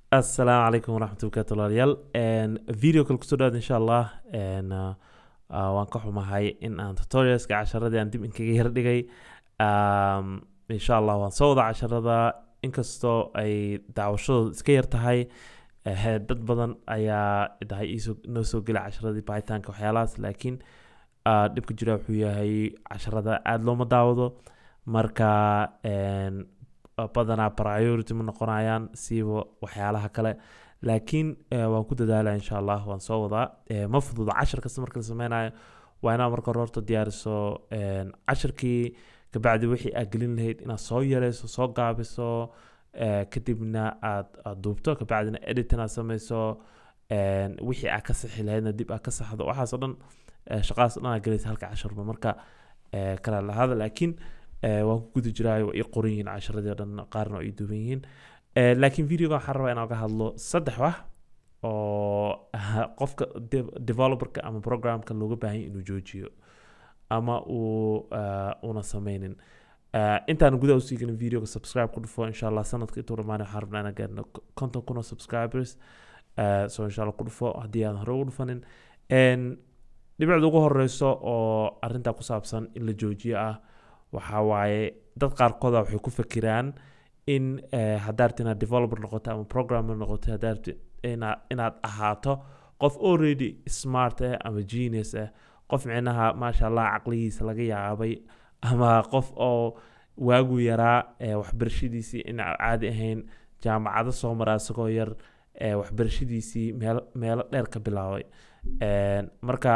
asalaamu calaykum waraxmat barkatu walaalayaal video kale kusoo dhawaad insha allah n uh, waan ka xumahay in aan tutorialska casharadii aan dib inkaga yar dhigay um, insha allah waan soo wada casharada inkastoo ay daawashadooda iska yar tahay eh, dad badan ayaa dhahay iisoo noo soo gela casharadii pythonka waxyaalahaas laakiin uh, dhibka jira wuxuu yahay casharada aada looma daawado marka n badanaa priority ma noqonayaan siiba waxyaalaha kale laakiin eh, waan ku dadaalaya insha allah waan soo wadaa Eh, ma fududa cashar kasta marka la sameynayo waa inaad marka hore horta diyaariso en, casharkii kabacdi wixii aad gelin lahayd inaad soo yareyso soo gaabiso eh, kadibna aad aad duubto kabacdina edit inaad sameyso en, wixii aad ka sixi lahaydna dib aad ka saxdo waxaas oo dhan eh, shaqadaas oo dhan aad gelaysa halka casharba marka eh, kala lahada laakiin eh, waan ku guda jiraayo waa ii qoran yihiin casharadii oo dhan qaarna waa ii duuban yihiin Eh, laakiin videoga waxaan rabaa inaan ka hadlo saddex wax oo ah, qofka de- developerka ama programka looga baahan yahay inuu joojiyo ama uu ah, una sameynin Eh, intaan gudaha usii gelin videoga subscribe ku dhufo insha allah sanadka intuu dhamaanay waxaan rabnaa inaan gaarno konton kun oo subscribers Eh, so insha allah ku dhufo haddii aadan hore ugu dhufanin En, dhibicda ugu horeyso oo arintaa ku saabsan in la joojiyo ah waxaa waaye dad qaarkooda waxay ku fakiraan in eh, haddaad rabtid inaad developer noqoto ama programmer noqoto haddaad rabtid inaad inaad ahaato qof already smart ah ama genius ah qof micnaha maasha allah caqligiisa laga yaabay ama qof oo waagu yaraa eh, waxbarashadiisii in aan caadi ahayn jaamacado soo mara isagoo yar eh, waxbarashadiisii meel meelo dheer ka bilaabay En, marka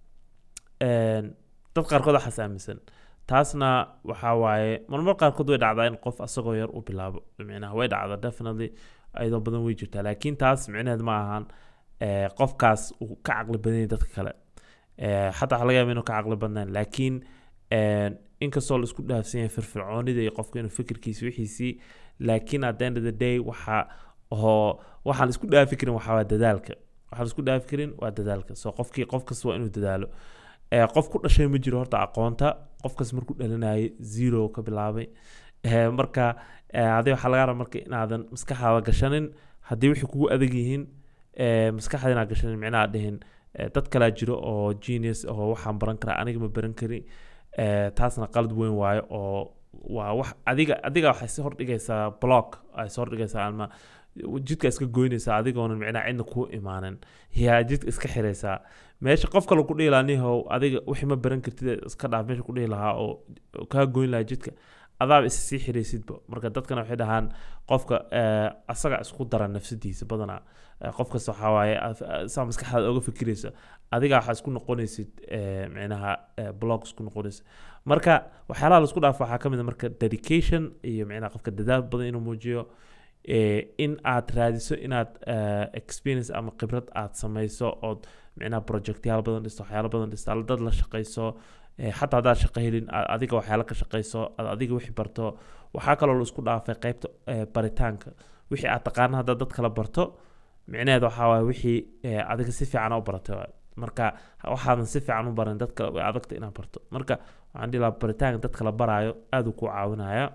en, dad qaarkood waxaas aaminsan taasna waxaa waaye marmar qaarkood way dhacdaa in qof asagoo yar u bilaabo micnaha way dhacda definitely ayadoo badan way jirtaa laakiin taas micnaheed ma ahan eh, qofkaas uu ka caqli badan yahay dadka kale Eh, xataa waxaa laga yaaba inuu ka caqli badnaan laakiin en, inkastoo la isku dhaafsan yahay firfircoonida iyo qofka inuu fikirkiisa wixiisii laakiin at the end of the day waxa oo waxaan isku dhaafi karin waxaa waa dadaalka waxaan isku dhaafi karin waa dadaalka so qofkii qof kasta waa inuu dadaalo Eh, qof ku dhashay ma jiro horta aqoonta qofkas markuu dhalanayay zero ka bilaabay Eh, marka eh, adi waxaa laga rabaa marka inaadan maskaxdaada gashanin haddii wixii kugu adag yihiin eh, maskaxda inaad gashanin micnaha dhihin eh, dad kalaa jiro oo genius oo waxaan baran karaa aniga ma baran kari Eh, taasna qalad weyn waayo oo waa wax adiga adiga waxay si hordhigaysaa block ay soo hordhigaysaa ama jidka iska goynaysaa adigoonan micnaha cidna kuu imaanin yaa jidka iska xiraysaa meesha qof kale ku dhihi lahaa nihow adiga wixii ma baran kartid iska dhaaf meesha ku dhihi lahaa oo oo kaa goyn lahaa jidka adaaba is sii xiraysidba marka dadkana waxay dhahaan qofka eh, asaga isku dara nafsadiisa badanaa Eh, qof kasta waxaa waaye af- saa maskaxdaada oga fikiraysa adiga waxaa isku noqonaysid eh, micnaha eh, blog isku noqonaysa marka waxyaalaha la isku dhaafo waxaa ka mid a marka dedication iyo micnaha qofka dadaal badan inuu muujiyo eh, in aad raadiso inaad eh, experience ama khibrad aad samayso ood micnaha projectyaal badan dhisto waxyaalo badan dhisto alla dad la shaqayso eh, xataa haddaad shaqo helin aad adiga waxyaalo ka shaqayso aad adiga wixii barto waxaa kaloo la isku dhaafay qeybta eh, baritaanka wixii aad taqaana haddaad dad kala barto micnaheed waxaa waaye wixii eh, adiga si fiican u baratay waaye. marka waxaadan si fiican u baran dadka way adagta inaad barto marka waxaan dhihi lahaa baritaanka dadka la baraayo aad uu ku caawinaya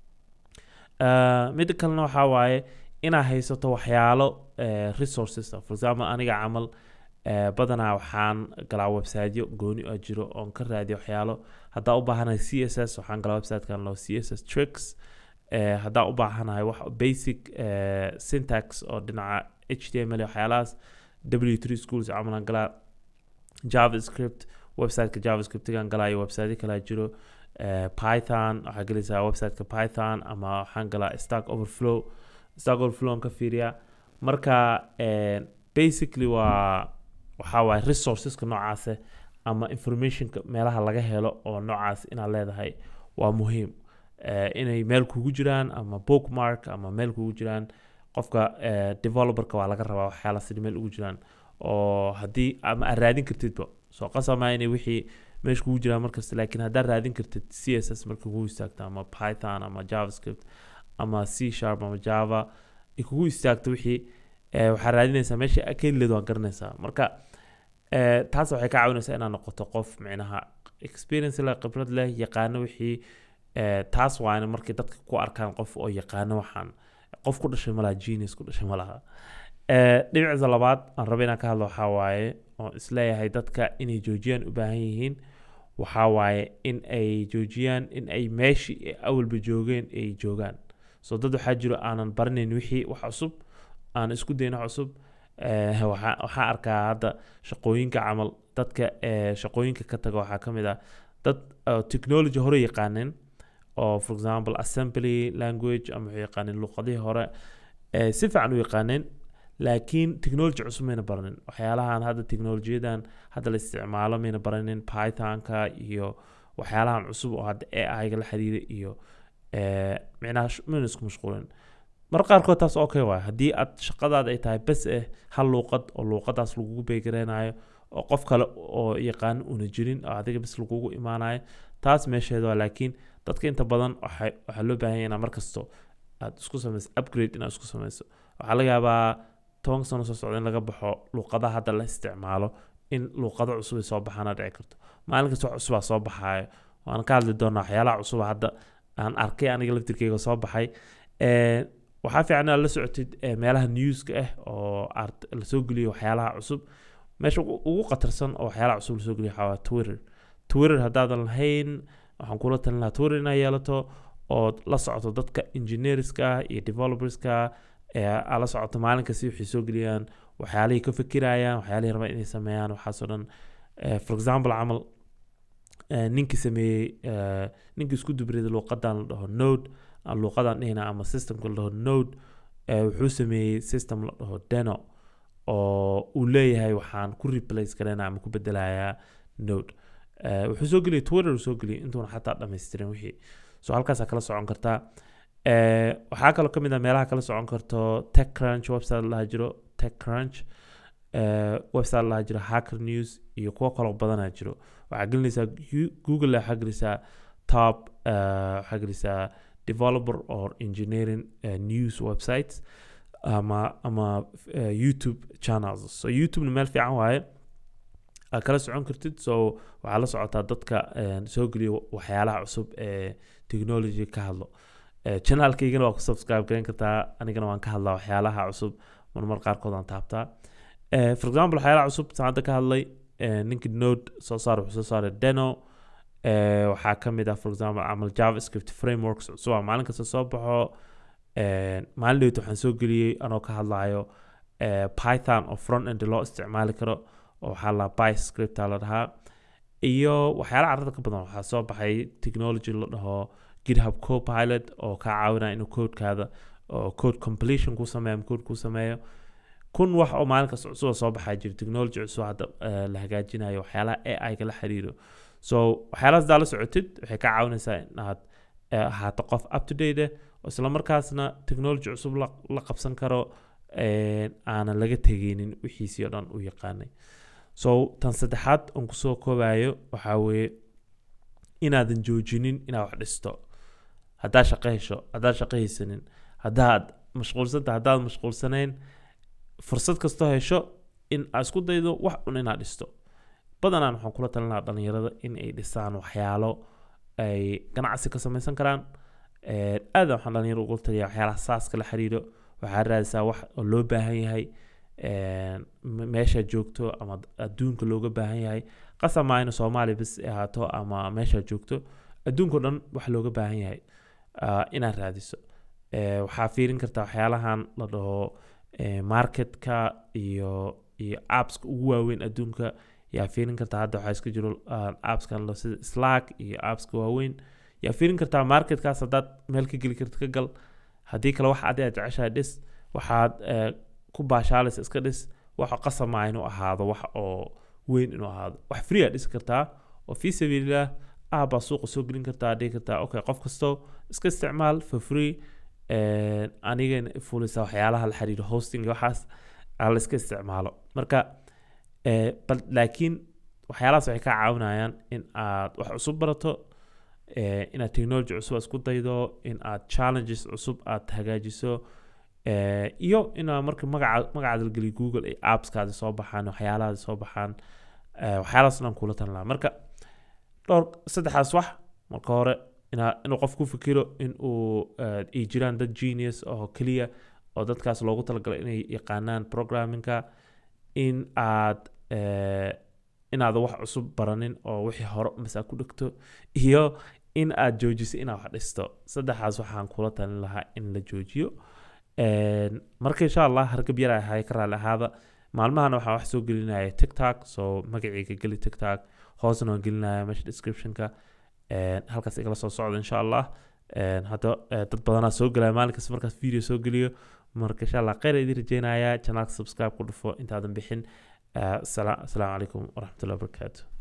Uh, midda kalena waxaa waaye inaad haysato waxyaalo eh, resources ah. for example aniga camal eh, badanaa waxaan galaa websiteyo gooni oo jiro oon ka raadiyo waxyaalo haddaa u baahanahay c s s waxaan galaa websitekan loo c s s tricks eh, haddaa u baahanahay wax basic eh, syntax oo dhinaca h t m l iyo waxyaalahaas w three schools camalan galaa javascript websiteka javascriptigan galaa iyo website kalaa jiro eh, python waxaa gelaysaa websiteka python ama waxaan galaa stack overflow stack overflow aan ka fiiriyaa marka eh, basically waa waxaa waaye resourceska noocaase ama informationka meelaha laga helo oo noocaas inaad leedahay waa muhiim Eh, inay meel kugu jiraan ama bookmark ama meel kugu jiraan qofka eh, developerka waa laga rabaa waxyaala sida meel ugu jiraan oo haddii ama aad raadin kartidba soo qasama inay wixii meesha kugu jiraan markasta laakiin haddaad raadin kartid c s s marka kugu istaagto ama python ama javascript ama c sharp ama java ay kugu istaagto wixii eh, waxaad raadinaysaa meesha kelileed waa garanaysaa marka eh, taas waxay ka caawinaysaa inaad noqoto qof micnaha experience leh khibrad leh yaqaano wixii eh, taas waana markay dadka ku arkaan qof oo yaqaano waxaan qof ku dhashay malaha genius ku dhashay malaha Eh, dhinaciisa labaad aan raba inaan ka hadlo waxaa waaye oo isleeyahay dadka inay joojiyaan u baahan yihiin waxaa waaye in ay joojiyaan in ay meeshii ay awalba joogeen ay joogaan so dad waxaa jiro aanan baranayn wixii wax cusub aan isku dayn wax cusub Eh, waxaa waxaa arkaa hadda shaqooyinka camal dadka eh, shaqooyinka ka taga waxaa ka mid ah dad uh, technology hore yaqaaneen oo for example assembly language ama waxay yaqaaneen luqadihii hore eh, si fiican u yaqaaneen laakiin technology cusub mayna baranin waxyaalahan hadda technolojiyadan hadda la isticmaalo mayna baranin pythonka iyo waxyaalahan cusub oo hadda ai-ga la xiriira iyo eh, micnaha sh- mayna isku mashquulin mar qaarkood taas okay waay haddii aad shaqadaada ay tahay bes eh hal luuqad oo luuqadaas lagugu beegareynayo oo qof kale oo yaqaan una jirin oo adiga bes lagugu imaanayo taas meesheeda waa laakiin dadka inta badan waxay waxaa loo baahan yahay inaa markasto aad isku samayso upgrade inaad isku samayso waxaa laga yaabaa toban sano soo socda in laga baxo luuqadaha hadda la isticmaalo in luuqado cusub ay soo baxaana dhici karto maalin kasta wax cusubaa soo baxaayo waan ka hadli doonaa waxyaalaha cusuba hadda aan arkay aniga laftirkeyga soo baxay Eh, waxaa fiican inaad la socotid eh, meelaha newska ah oo art lasoo geliyo waxyaalaha cusub meesha ugu ugu khatarsan oo waxyaalaha cusub lasoo geliyo waxaa waa twitter twitter haddaadan lahayn waxaan kula talin lahaa twitter inaad yeelato ood la socoto dadka engineerska iyo developerska ee aad la socoto maalin kasta waxay soo geliyaan waxyaalihii ka fikirayaan waxyaalihii rabaan inay sameeyaan waxaasoo dhan Eh, for example camal eh, ninkii sameeyey eh, ninkii isku dubrida luuqadan la dhaho node aan luuqadan dhihina ama systemka la dhaho node eh, wuxuu sameeyey system la dhaho deno oo uu leeyahay waxaan ku replace garayna ama ku bedelayaa node Eh, wuxuu soo geliyay twitter uu soo geliyay intuuna xataa dhammaystirin wixii so halkaasaa kala socon kartaa Eh, waxaa kaloo ka mid ah meelaha kala socon karto techcrunch website la dhaha jiro techcrunch eh, website la dhaha jiro hacker news iyo kuwo kaloo badanaa jiro waxaa gelinaysaa Gu- google waxaa gelisaa top eh, waxaa gelisaa developer or engineering eh, news websites ama ama eh, youtube channels so youtubena meel fiican waaye aad kala socon kartid so waxaa la socotaa dadka eh, soo geliya waxyaalaha cusub ee technology ka hadlo Eh, channelkaygana waa ku subscribe garan kartaa anigana waan ka hadlaa waxyaalaha cusub marmar qaarkood aan taabtaa Eh, for example waxyaalaha cusub saan hadda ka hadlay eh, ninka node soo saar wuxuu soo saaray deno Eh, waxaa ka mid ah for example camal javascript frameworks cusub aa maalin kasta soo baxo Eh, maalin dhaweyta waxaan soo geliyey anoo ka hadlayo eh, python oo front end loo isticmaali karo oo waxaa la byscript la dhahaa iyo waxyaala carrada ka badan waxaa soo baxay technology la dhaho github copilot oo kaa caawinaya inuu codekaada oo code completion ku sameeyo ama code ku sameeyo kun wax oo maalin kasta cusub oo soo baxaa jira technology cusub hadda eh, la hagaajinayo waxyaalaha ai-ga la xiriiro so waxyaalahaas hadaa la socotid waxay kaa caawinaysaa inaad eh, ahaato qof up to date eh oo isla markaasna technology cusub la, la qabsan karo eh, aanan laga tegeynin wixiisii oo dhan u yaqaanay so tan saddexaad oon kusoo koobayo waxaa weeye inaadan joojinin inaad wax dhisto haddaad shaqo hesho haddaad shaqo haysanin haddaad mashquulsanta haddaad mashquulsanayn fursad kastoo hesho in aad isku daydo wax un inaad dhisto badanaan waxaan kula talin lahaa dhalinyarada in ay dhisaan waxyaalo ay ganacsi ka samaysan karaan Eh, aad waxaan dhalinyaro ugu taliya waxyaalaha saaska la xiriiro waxaa raadisaa wax oo loo baahan yahay eh, me- meeshaad joogto ama adduunka looga baahan yahay qasab maa ina soomaaliya bas ay ahaato ama meeshaad joogto adduunka o dhan wax looga baahan yahay ah, inaad raadiso Eh, waxaa fiirin kartaa waxyaalahan la dhaho eh, marketka iyo iyo appska ugu waaweyn adduunka yaa fiirin kartaa hadda waxaa iska jiro ah, appskan la- sida slack iyo appska waaweyn yaa fiirin kartaa marketkaas haddaad meel ka geli karta ka gal haddii kale wax adi aad jeceshahay dhis waxaad eh, ku baashaalaysa iska dhis waxa qasama inuu ahaado wax oo weyn inuu ahaado wax free aad dhisi kartaa oo fii sabiililah ah baa suuqa soo gelin kartaa dhihi kartaa okay qof kasto iska isticmaal for free Eh, anigana fulisa waxyaalaha la xiriiro hosting iyo waxaas aa la iska isticmaalo marka eh, bal laakiin waxyaalahaas waxay kaa caawinayaan in aad wax cusub barato eh, inaad technology cusub aad isku daydo in aad challenges cusub aad hagaajiso eh, iyo inaad marka magaca magacaada la geliyo google ay appskaadi soo baxaan waxyaalahaadi soo baxaan eh, waxyaalahaas dhan kula talan lahaa marka dhowr saddexdaas wax marka hore inaa- inuu qof ku fikiro in uu eh, ay jiraan dad genius oo keliya oo dadkaas loogu talagalay inay yaqaanaan programmingka in aad eh, inaad wax cusub baranin oo wixii hore mase aad ku dhegto iyo in aad joojiso inaad wax dhisto saddexaas waxaan kula talin lahaa in la joojiyo Een, marka insha allah hargab yar ahay ka raali ahaada maalmahana waxaa wax soo gelinaya tiktok soo magacayga geli tiktok hoosna waan gelinaya meesha descriptionka Een, halkaas igala soo socda insha allah Een, hadda eh, dad badanaa soo gelaya maalin kasta markaas video soo geliyo marka insha allah kheyr idin rajeynaya channelka subscribe ku dhufo intaadan bixin Eh, asala- asalaamu calaykum waraxmatullahi wabarakaatu